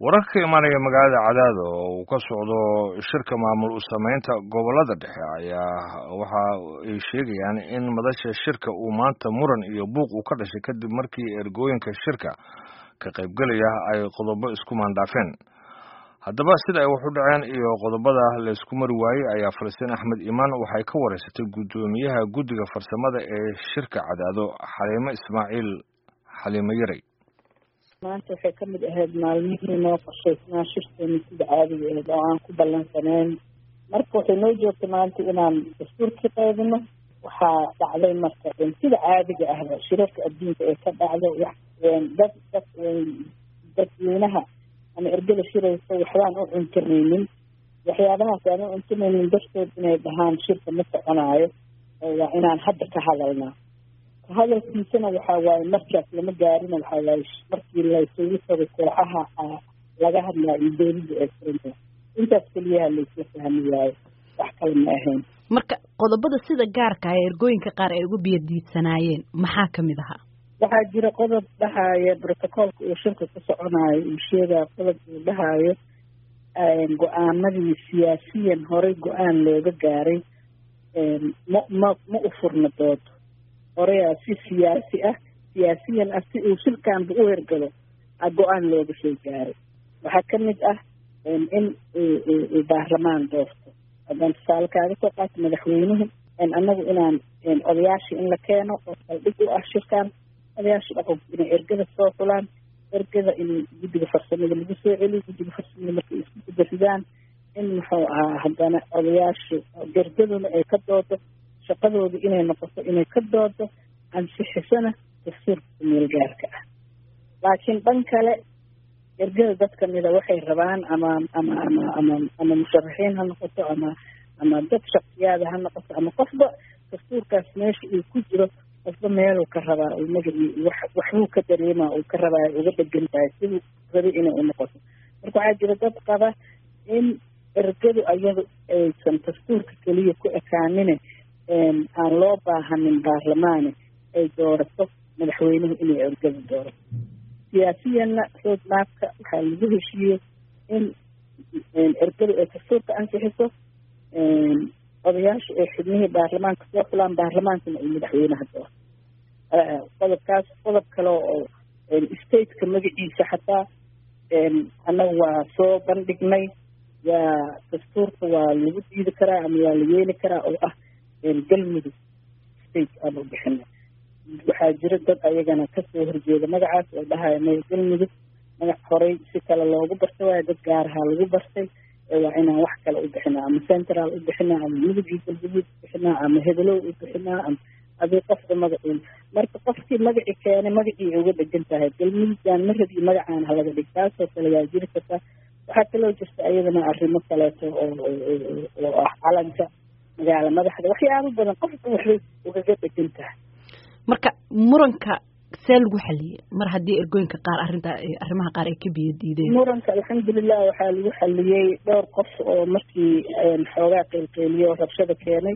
wararka ka imaanaya magaalada cadaado oo uu ka socdo shirka maamul u sameynta gobolada dhexe ayaa waxa ay sheegayaan in madasha shirka uu maanta muran iyo buuq uu ka dhashay kadib markii ergooyinka shirka ka qaybgelaya ay qodobo isku maandhaafeen haddaba sida ay wax u dhaceen iyo qodobada laysku mari waayey ayaa falastiin axmed imaan waxay ka wareysatay guddoomiyaha guddiga farsamada ee shirka cadaado xaliimo ismaaciil xaliimo yaray maanta waxay ka mid ahayd maalmihii noo qorshaysnaa shirkeena sida caadiga ahayd oo aan ku ballansanayn marka waxay noo joogtay maanta inaan dastuurkii qaybino waxaa dhacday marka sida caadiga ahba shirarka adduunka ee ka dhacdo dad dad dadweynaha ama ergada shiraysa waxbaan u cuntanaynin waxyaabahaas aan u cuntanaynin dartood inay dhahaan shirka ma soconaayo waa inaan hadda ka hadalnaa hadalkiisana waxaa waaye markaas lama gaarina waxaa waaye markii laysugu tago kooxaha laga hadlaa iyo dowladda ee furinta intaas keliyaha laysla fahmi waayo wax kale ma ahayn marka qodobada sida gaarka ah ee ergooyinka qaar ay ugu biyadiidsanaayeen maxaa kamid ahaa waxaa jira qodob dhahaayo brotocoolka uu shirka ku soconaayo uu sheegaya qodob uu dhahaayo go-aamadii siyaasiyan horey go-aan looga gaaray ma ma ma u furna doodo horeyaa si siyaasi ah siyaasiyan ah si uu shirkaanba u hergalo a go-aan looga soo gaaray waxaa ka mid ah in baarlamaan doorto haddaan tusaale kaaga soo qaato madaxweynuhu annagu inaan odayaashii in la keeno oo saldhig u ah shirkaan odayaasha dhaqanku inay ergada soo xulaan ergada in guddiga farsamada lagu soo celiyo guddiga farsamada markay isku gudaridaan in muxuu ahaa haddana odayaasha ergaduna ay ka doodo shaqadooda inay noqoto inay ka doodo ansixisana dastuurka kumeel gaarka ah laakiin dhan kale ergada dad kamida waxay rabaan ama ama ama ama ama musharaxiin ha noqoto ama ama dad shaksiyaada ha noqoto ama qofba dastuurkaas meesha uu ku jiro qofba meeluu ka rabaa uu magacii wax waxbuu ka dareemaa uu ka rabaa uga dhegan tahay siduu rabi inay u noqoto marka waxaa jira dad qaba in ergadu ayadu aysan dastuurka keliya ku ekaanine aan loo baahanin baarlamaane ay doorato madaxweynuhu inay ergada doorato siyaasiyanna road maapka waxaa lagu heshiiyey in ergadu ay dastuurka ansixiso odayaasha ay xubnihii baarlamaanka soo xulaan baarlamaankana ay madaxweynaha doorto qodobkaas qodob kale oo stateka magaciisa xataa annaga waa soo bandhignay waa dastuurka waa lagu diidi karaa ama waa la yeeli karaa oo ah galmudug state aan u bixina waxaa jira dad ayagana kasoo horjeeda magacaas oo dhahaya maya galmudug magac horey si kale loogu barta waayo dad gaarahaa lagu bartay waa inaan wax kale u bixinaa ama central u bixinaa ama mudugii galguduud u bixinaa ama hebelow u bixinaa ama adii qofka magaciin marka qofkii magaci keenay magacii uga dhegan tahay galmudugaan ma rabi magacaan halaga dhig taasoo kale waa jiri kartaa waxaa kaloo jirta ayadana arrimo kaleeto oo oo ah calanka magaala madaxda waxyaabo badan qofka waxbay ugaga dhegan tahay marka muranka see lagu xaliyey mar haddii ergooyinka qaar arrinta arrimaha qaar ay ka biyo diideen muranka alxamdulilah waxaa lagu xaliyey dhowr qof oo markii xoogaa qeylqeyliyo oo rabshada keenay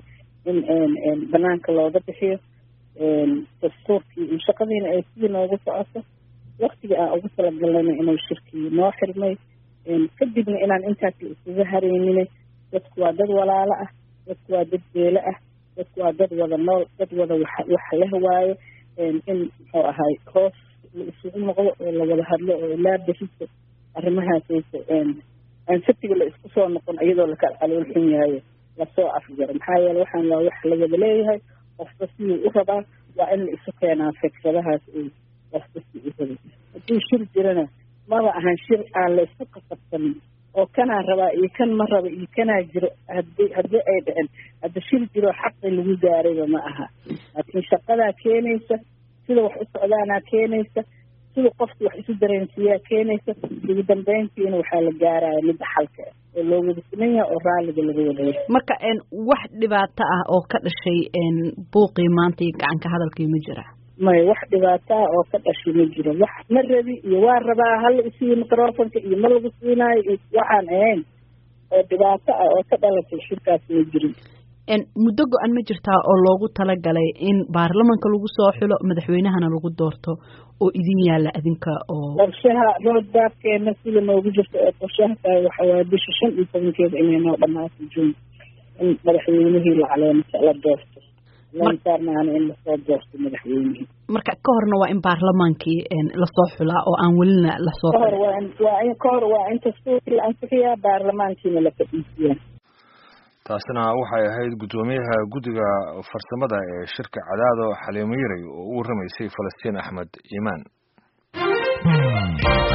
in banaanka looga bixiyo dastuurkii shaqadiina ay sidii noogu socoto waktigii aan ugu talagalnayna inuu shirkii noo xirmay kadibna inaan intaas la isuga hareynine dadku waa dad walaalo ah dadku waa dad beelo ah dadku waa dad wada nool dad wada wax wax leh waayo in muxuu ahay hoos la isugu noqdo oo lawada hadlo oo ilaa beriso arrimahaasaysa aan sabtiga la isku soo noqon iyadoo laka calool xun yahayo lasoo afjaro maxaa yeele waxaan waa wax la wada leeyahay qofka siduu u rabaa waa in la isu keenaa fikradahaas uu qofka si u rabay hadduu shir jirana maba ahan shir aan la isku qasabsanin oo kanaa rabaa iyo kan ma raba iyo kanaa jiro hadi haddii ay dhicin hadda shir jiro xaqi lagu gaarayba ma aha laakiin shaqadaa keenaysa sida wax u socdaanaa keenaysa sida qofka wax isu dareensiiyaa keenaysa ugu dambeyntiina waxaa la gaaraya midda xalka oo loo wada siman yahay oo raalliga laga wadaya marka wax dhibaato ah oo ka dhashay buuqii maanta iyo gacanka hadalkii ma jira maya wax dhibaato ah oo ka dhashay ma jiro wax ma rabi iyo waa rabaa hala isiiyo microfonka iyo ma lagu siinaayo iyo waxaan ahayn oo dhibaato ah oo ka dhalatay shirkaas ma jirin muddo go-an ma jirtaa oo loogu talagalay in baarlamanka lagu soo xulo madaxweynahana lagu doorto oo idin yaalla adinka oo qorshaha roadbaabkeena sida noogu jirta ee qorshaha tahay waxa waaye bisha shan iyo tobankeeda inay noo dhamaato juun in madaxweynihii la caleemasa la doorto lansaarnaana in lasoo doorto madaxweynihii marka ka horna waa in baarlamaankii lasoo xulaa oo aan welina lasoo kahor waa in waa in kahor waa in dastuurkii la ansixiyaa baarlamaankiina la fadhiisiyaa taasina waxay ahayd guddoomiyaha guddiga farsamada ee shirka cadaado xaliimo yaray oo u warramaysay falastiin axmed iimaan